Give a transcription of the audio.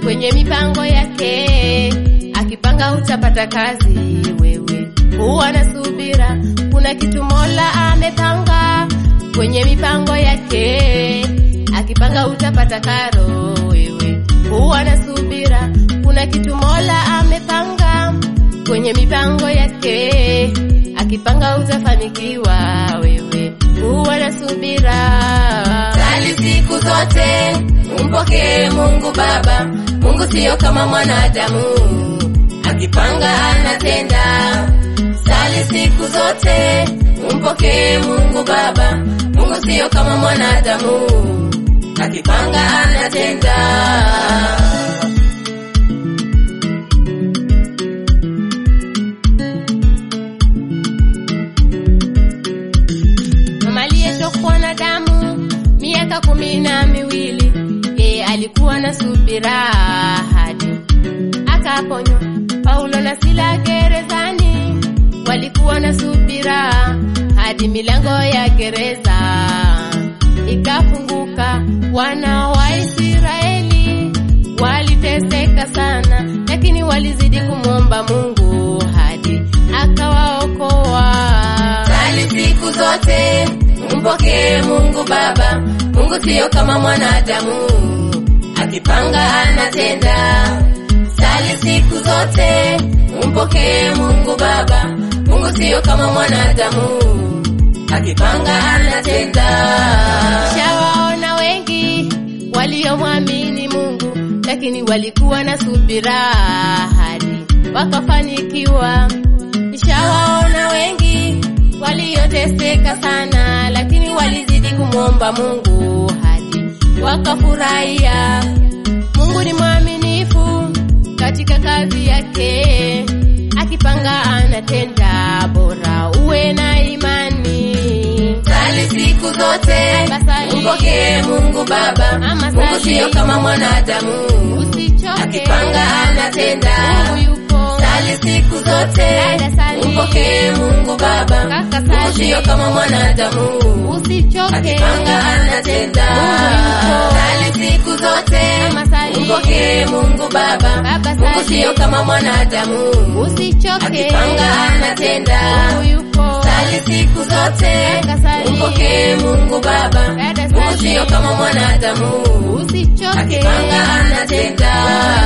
kwenye mipango yake. Akipanga utapata kazi, wewe huwa na subira. Kuna kitu Mola amepanga kwenye mipango yake. Akipanga utapata karo, wewe huwa na subira. Kuna kitu Mola amepanga kwenye mipango yake. Akipanga utafanikiwa, wewe huwa na subira. Sali siku zote, umpokee Mungu Baba. Mungu siyo kama mwanadamu, akipanga anatenda. Sali siku zote, umpokee Mungu Baba. Mungu siyo kama mwanadamu, akipanga anatenda. Mama aliyetokwa na damu miaka kumi na miwili, yeye alikuwa na subira hadi akaponywa. Paulo na Sila gerezani walikuwa na subira hadi milango ya gereza ikafunguka. Wana wa Israeli waliteseka sana, lakini walizidi kumwomba Mungu hadi akawaokoa. Sali siku zote, umpokee Mungu Baba. Mungu siyo kama mwanadamu, akipanga anatenda. Sali siku zote, umpokee Mungu Baba. Mungu siyo kama mwanadamu, akipanga anatenda. Shawaona wengi waliomwamini Mungu, lakini walikuwa na subira hadi wakafanikiwa. Nishawaona wengi walioteseka sana, lakini walizidi kumwomba Mungu hadi wakafurahia. Mungu ni mwaminifu katika kazi yake, akipanga anatenda. Bora uwe na imani. Sali siku zote, Basali. umpokee Mungu Baba. Ama Mungu sali. siyo kama mwanadamu, Usichoke, akipanga anatenda. Mungu yupo. Sali siku zote, Dada sali. umpokee Mungu Baba. Kaka Mungu sali. siyo kama mwanadamu, Usichoke, akipanga anatenda. Mungu yupo. Sali siku zote, Ama sali. umpokee Mungu Baba. Baba Mungu sali. siyo kama mwanadamu, usichoke, akipanga anatenda. Mungu yupo. Sali siku zote, Kaka sali. umpokee Mungu Baba. Dada Mungu sali. siyo kama mwanadamu, Usichoke, akipanga anatenda.